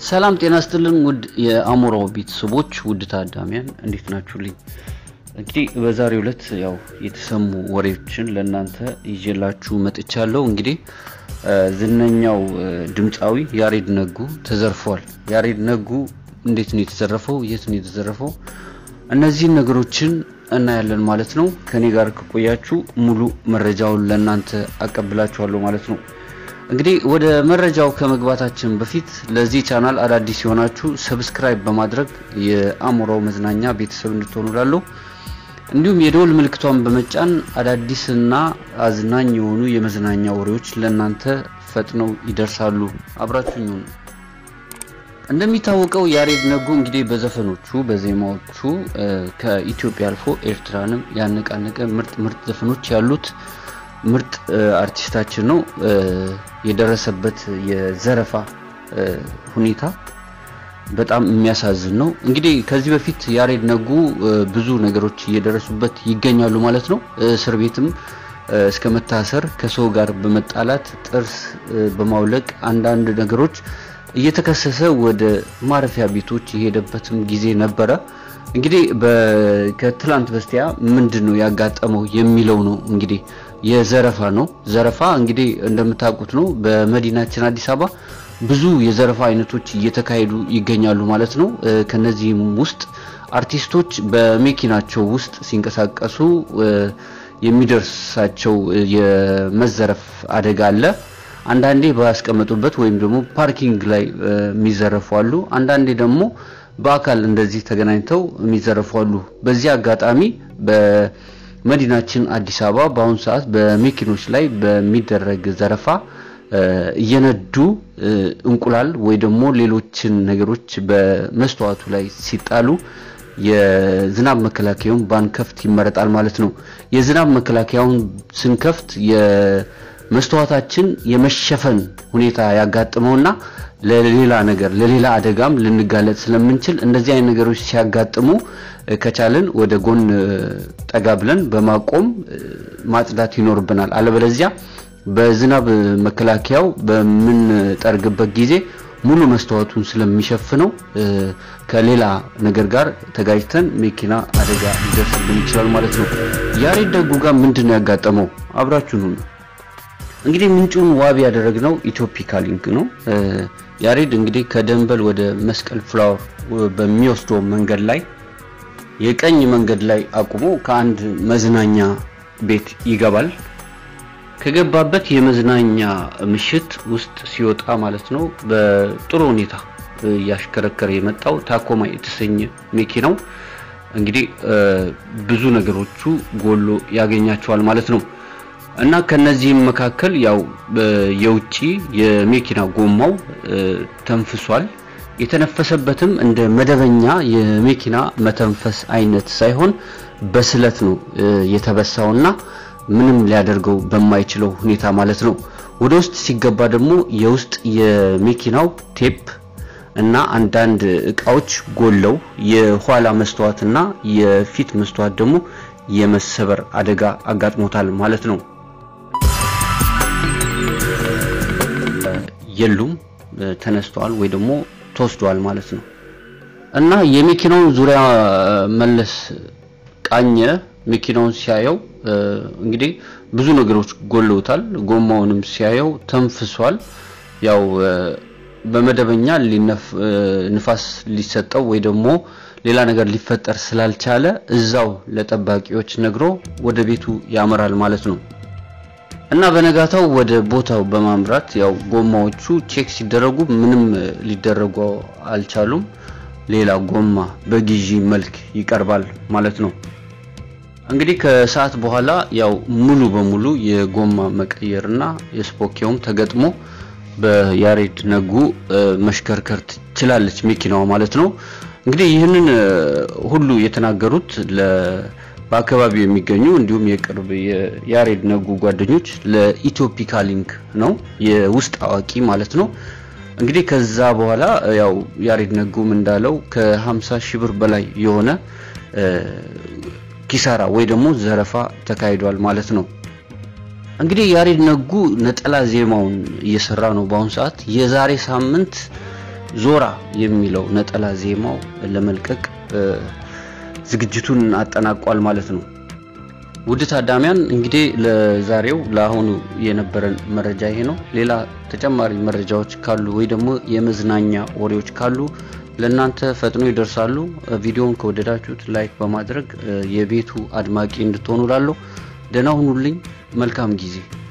ሰላም ጤና ስጥልን ውድ የአሞራው ቤተሰቦች ውድ ታዳሚያን እንዴት ናችሁልኝ? እንግዲህ በዛሬው ዕለት ያው የተሰሙ ወሬዎችን ለእናንተ ይዤላችሁ መጥቻለሁ። እንግዲህ ዝነኛው ድምፃዊ ያሬድ ነጉ ተዘርፏል። ያሬድ ነጉ እንዴት ነው የተዘረፈው? የት ነው የተዘረፈው? እነዚህን ነገሮችን እናያለን ማለት ነው። ከኔ ጋር ከቆያችሁ ሙሉ መረጃውን ለእናንተ አቀብላችኋለሁ ማለት ነው። እንግዲህ ወደ መረጃው ከመግባታችን በፊት ለዚህ ቻናል አዳዲስ የሆናችሁ ሰብስክራይብ በማድረግ የአሞራው መዝናኛ ቤተሰብ እንድትሆኑ ላለሁ እንዲሁም የደወል ምልክቷን በመጫን አዳዲስና አዝናኝ የሆኑ የመዝናኛ ወሬዎች ለእናንተ ፈጥነው ይደርሳሉ። አብራችሁኝ ሁኑ። እንደሚታወቀው ያሬድ ነጉ እንግዲህ በዘፈኖቹ በዜማዎቹ ከኢትዮጵያ አልፎ ኤርትራንም ያነቃነቀ ምርጥ ምርጥ ዘፈኖች ያሉት ምርጥ አርቲስታችን ነው። የደረሰበት የዘረፋ ሁኔታ በጣም የሚያሳዝን ነው። እንግዲህ ከዚህ በፊት ያሬድ ነጉ ብዙ ነገሮች እየደረሱበት ይገኛሉ ማለት ነው። እስር ቤትም እስከ መታሰር፣ ከሰው ጋር በመጣላት ጥርስ በማውለቅ አንዳንድ ነገሮች እየተከሰሰ ወደ ማረፊያ ቤቶች የሄደበትም ጊዜ ነበረ። እንግዲህ ከትላንት በስቲያ ምንድን ነው ያጋጠመው የሚለው ነው እንግዲህ የዘረፋ ነው። ዘረፋ እንግዲህ እንደምታውቁት ነው በመዲናችን አዲስ አበባ ብዙ የዘረፋ አይነቶች እየተካሄዱ ይገኛሉ ማለት ነው። ከነዚህም ውስጥ አርቲስቶች በመኪናቸው ውስጥ ሲንቀሳቀሱ የሚደርሳቸው የመዘረፍ አደጋ አለ። አንዳንዴ ባያስቀመጡበት ወይም ደግሞ ፓርኪንግ ላይ የሚዘረፉ አሉ። አንዳንዴ ደግሞ በአካል እንደዚህ ተገናኝተው የሚዘረፉ አሉ። በዚህ አጋጣሚ በመዲናችን አዲስ አበባ በአሁኑ ሰዓት በመኪኖች ላይ በሚደረግ ዘረፋ እየነዱ እንቁላል ወይ ደግሞ ሌሎችን ነገሮች በመስተዋቱ ላይ ሲጣሉ የዝናብ መከላከያውን ባንከፍት ይመረጣል ማለት ነው። የዝናብ መከላከያውን ስንከፍት የመስተዋታችን የመሸፈን ሁኔታ ያጋጥመውና ለሌላ ነገር ለሌላ አደጋም ልንጋለጥ ስለምንችል እንደዚህ አይነት ነገሮች ሲያጋጥሙ ከቻልን ወደ ጎን ጠጋ ብለን በማቆም ማጽዳት ይኖርብናል። አለበለዚያ በዝናብ መከላከያው በምንጠርግበት ጊዜ ሙሉ መስተዋቱን ስለሚሸፍነው ከሌላ ነገር ጋር ተጋጅተን መኪና አደጋ ሊደርስብን ይችላል ማለት ነው። ያሬድ ነጉ ጋር ምንድን ነው ያጋጠመው? አብራችሁን ሁኑ። እንግዲህ ምንጩን ዋቢ ያደረግነው ኢትዮፒካ ሊንክ ነው። ያሬድ እንግዲህ ከደንበል ወደ መስቀል ፍላወር በሚወስደው መንገድ ላይ የቀኝ መንገድ ላይ አቁሞ ከአንድ መዝናኛ ቤት ይገባል። ከገባበት የመዝናኛ ምሽት ውስጥ ሲወጣ ማለት ነው በጥሩ ሁኔታ እያሽከረከረ የመጣው ታኮማ የተሰኘ መኪናው እንግዲህ ብዙ ነገሮቹ ጎሎ ያገኛቸዋል ማለት ነው። እና ከነዚህም መካከል ያው የውጪ የመኪና ጎማው ተንፍሷል። የተነፈሰበትም እንደ መደበኛ የመኪና መተንፈስ አይነት ሳይሆን በስለት ነው የተበሳውና ምንም ሊያደርገው በማይችለው ሁኔታ ማለት ነው። ወደ ውስጥ ሲገባ ደግሞ የውስጥ የመኪናው ቴፕ እና አንዳንድ እቃዎች ጎለው የኋላ መስተዋትና የፊት መስተዋት ደግሞ የመሰበር አደጋ አጋጥሞታል ማለት ነው። የሉም ተነስተዋል ወይ ደግሞ ተወስደዋል ማለት ነው። እና የመኪናውን ዙሪያ መለስ ቃኘ። መኪናውን ሲያየው እንግዲህ ብዙ ነገሮች ጎለውታል። ጎማውንም ሲያየው ተንፍሷል። ያው በመደበኛ ንፋስ ሊሰጠው ወይ ደግሞ ሌላ ነገር ሊፈጠር ስላልቻለ እዛው ለጠባቂዎች ነግሮ ወደ ቤቱ ያመራል ማለት ነው። እና በነጋታው ወደ ቦታው በማምራት ያው ጎማዎቹ ቼክ ሲደረጉ ምንም ሊደረጉ አልቻሉም። ሌላ ጎማ በግዢ መልክ ይቀርባል ማለት ነው። እንግዲህ ከሰዓት በኋላ ያው ሙሉ በሙሉ የጎማ መቀየርና የስፖኪውም ተገጥሞ በያሬድ ነጉ መሽከርከር ትችላለች መኪናዋ ማለት ነው። እንግዲህ ይህንን ሁሉ የተናገሩት በአካባቢው የሚገኙ እንዲሁም የቅርብ የያሬድ ነጉ ጓደኞች ለኢትዮፒካ ሊንክ ነው የውስጥ አዋቂ ማለት ነው። እንግዲህ ከዛ በኋላ ያው ያሬድ ነጉም እንዳለው ከ50 ሺህ ብር በላይ የሆነ ኪሳራ ወይ ደግሞ ዘረፋ ተካሂዷል ማለት ነው። እንግዲህ ያሬድ ነጉ ነጠላ ዜማውን እየሰራ ነው በአሁኑ ሰዓት። የዛሬ ሳምንት ዞራ የሚለው ነጠላ ዜማው ለመልቀቅ ዝግጅቱን አጠናቋል ማለት ነው። ውድ ታዳሚያን እንግዲህ ለዛሬው ለአሁኑ የነበረን መረጃ ይሄ ነው። ሌላ ተጨማሪ መረጃዎች ካሉ ወይ ደግሞ የመዝናኛ ወሬዎች ካሉ ለእናንተ ፈጥኖ ይደርሳሉ። ቪዲዮውን ከወደዳችሁት ላይክ በማድረግ የቤቱ አድማቂ እንድትሆኑ ላለሁ። ደህና ሁኑልኝ። መልካም ጊዜ